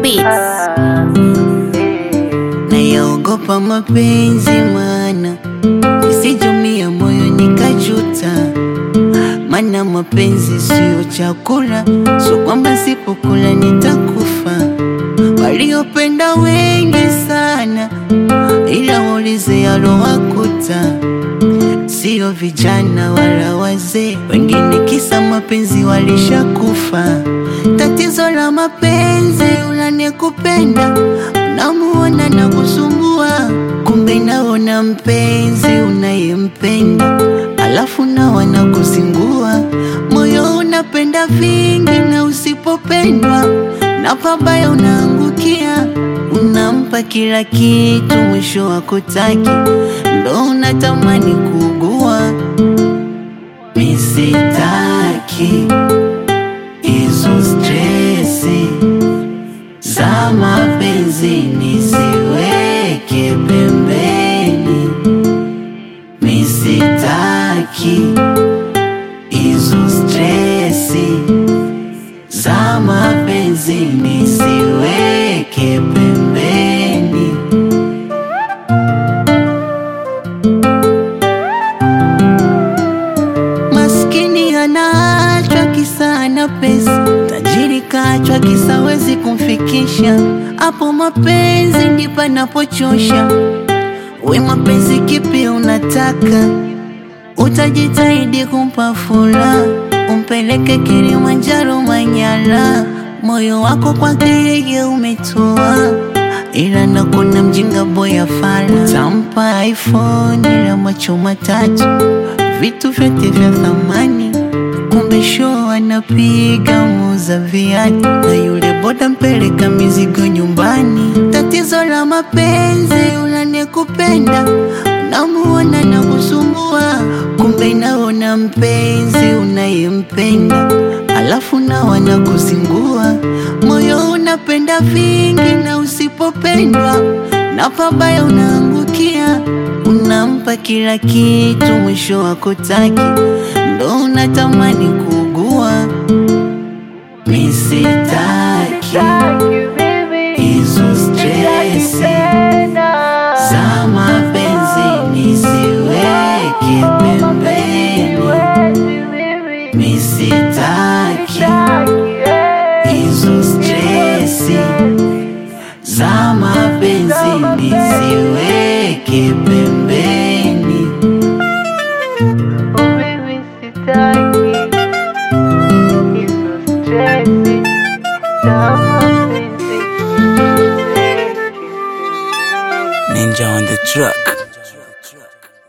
Beats. nayaogopa mapenzi mana nisijumia moyo nikajuta, mana mapenzi siyo chakula, so kwamba sipokula nitakufa. Waliopenda wengi sana, ila waulize yalowakuta, siyo vijana wala wazee, wengine kisa mapenzi walishakufa. Tatizo la mapenzi, unanekupenda unamuona na kusumbua, kumbe naona mpenzi unayempenda, alafu nawa na kuzingua. Moyo unapenda vingi, na usipopendwa na pabaya unaangukia. Unampa kila kitu, mwisho wa kutaki, ndo unatamani kuugua. Misitaki hizo stresi za mapenzi nisiweke pembeni, misitaki hizo stresi za mapenzi nisiweke pembeni. Maskini anaachwa kisa ana pesa, tajiri kaachwa kisa wezi kumfikisha. Hapo mapenzi ndipo panapochosha. We mapenzi kipi unataka? Utajitahidi kumpa furaha, umpeleke Kilimanjaro, Manyara, moyo wako kwake yeye umetoa, ila nakuna mjinga boya fala, tampa iPhone ila macho matatu, vitu vyote vya thamani, kumbe show anapiga muuza viatu, na yule boda mpeleka mizigo nyumbani. Tatizo la mapenzi, unanekupenda unamuona na kusumbua, kumbe naona mpenzi unayempenda, alafu nawa na kuzingua. Moyo unapenda vingi, na usipopendwa na pabaya unaangukia. Unampa kila kitu, mwisho wa kutaki, ndo unatamani kuugua. Misitaki hizo stresi za mapenzi nisiweke pembeni, misitaki hizo stresi za mapenzi nisiweke pembeni. Mimi sitaki hizo stresi za mapenzi. Ninja on the track.